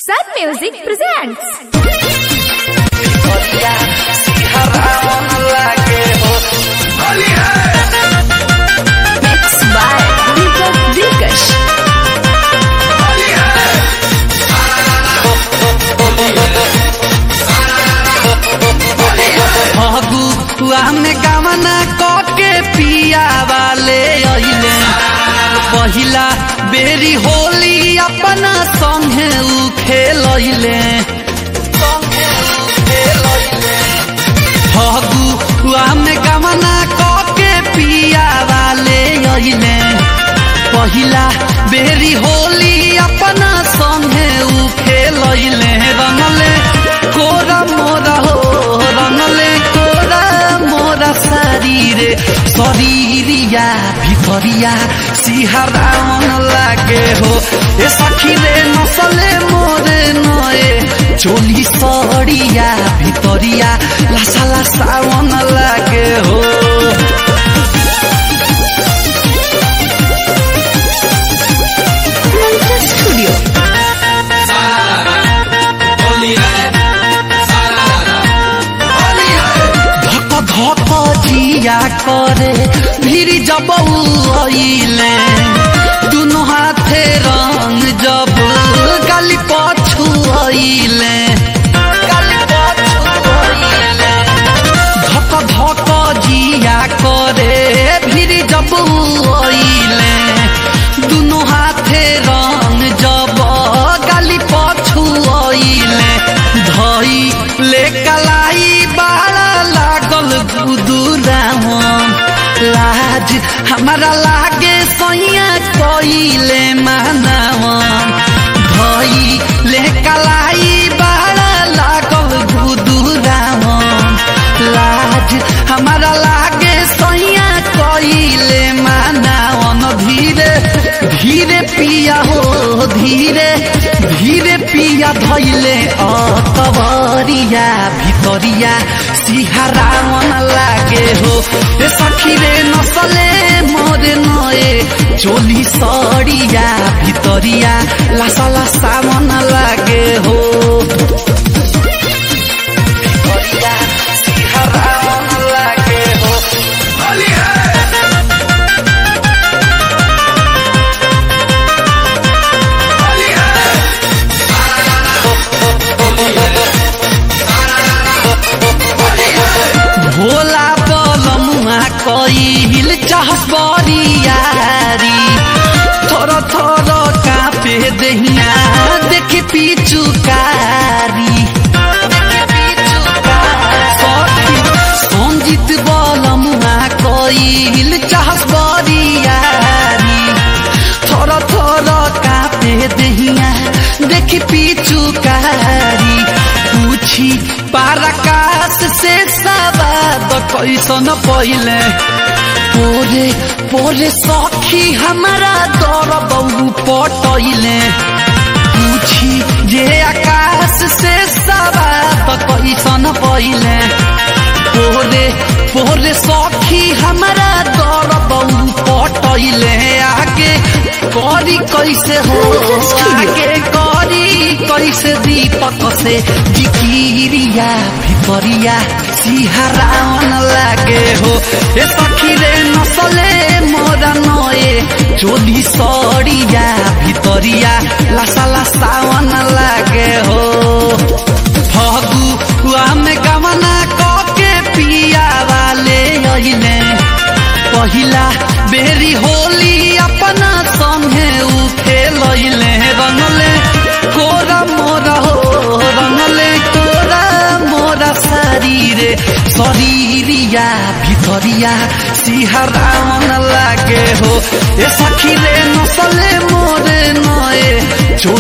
Sun Music presents. Mixed by Deepak Dikash. Phagua में कामना कके पिया वाले अइले पहिला बेरी होली अपना संगे उ खेलैले फगुआ में कामना कके पिया वाले अइले पहिला बेरी होली अपना संगे उ खेलैले रंगले कोरा मोरा हो रंगले कोरा मोरा शरीरे शरीरिया भितरिया सिहरावन लागे हो ए सखी रे नसले मोरे नए चोली सड़िया भितरिया लासा लासावन लागे हो Mantra Studio. धक धक जिया करे भीड़ जब अइले दुनो हाथे रंग जब गाली पछू अइले धक धक जिया करे भीड़ जब अइले दुनो हाथे रंग जब गाली पछू अइले धई ले कलाई बाड़ा लागल गुदुरावन लाज हमारा लागे सैया कइले मानवन धई ले कलाई बाड़ा लागल गुदुरावन लाज हमारा लागे सैया कइले मानवन धीरे धीरे पिया हो धीरे धीरे पिया धैले अतवरिया भितरिया सिहरावन लागे हो ए सखी रे नसले मोरे नए चोली सड़िया भितरिया लासा लासावन लागे हो भितरिया सिहरावन लागे हो भोला बलमुआ कइल चाहस बरियारी थोर थोर कापे दहिया देखि पिचुकारी संजीत बलमुआ कइल चाहस बरियारी थोर थोर कापे दहिया देखि पिचुकारी पूछी पाराकाश से सवाद कैसन पहिले पोरे पोरे सखी हमारा दर बहु पटैले पूछी जे आकाश से सवाद कैसन पहिले पोरे पोरे सखी हमारा दर बहु पटैले आगे करी कैसे हो आगे करी कैसे दीपक से जिकिरिया भितरिया सिहरावन लागे हो ए सखी रे नसले मोरा नए चोली सड़िया भितरिया लासा लासावन लागे हो फगुआ में गमना कके पिया वाले अइले पहिला बेरी होली अपना संगे उ खेलैले रंगले कोरा मोरा हो रंगले कोरा मोरा शरीरे शरीरिया भितरिया सिहरावन लागे हो ए सखी रे नसले मोरे नए चो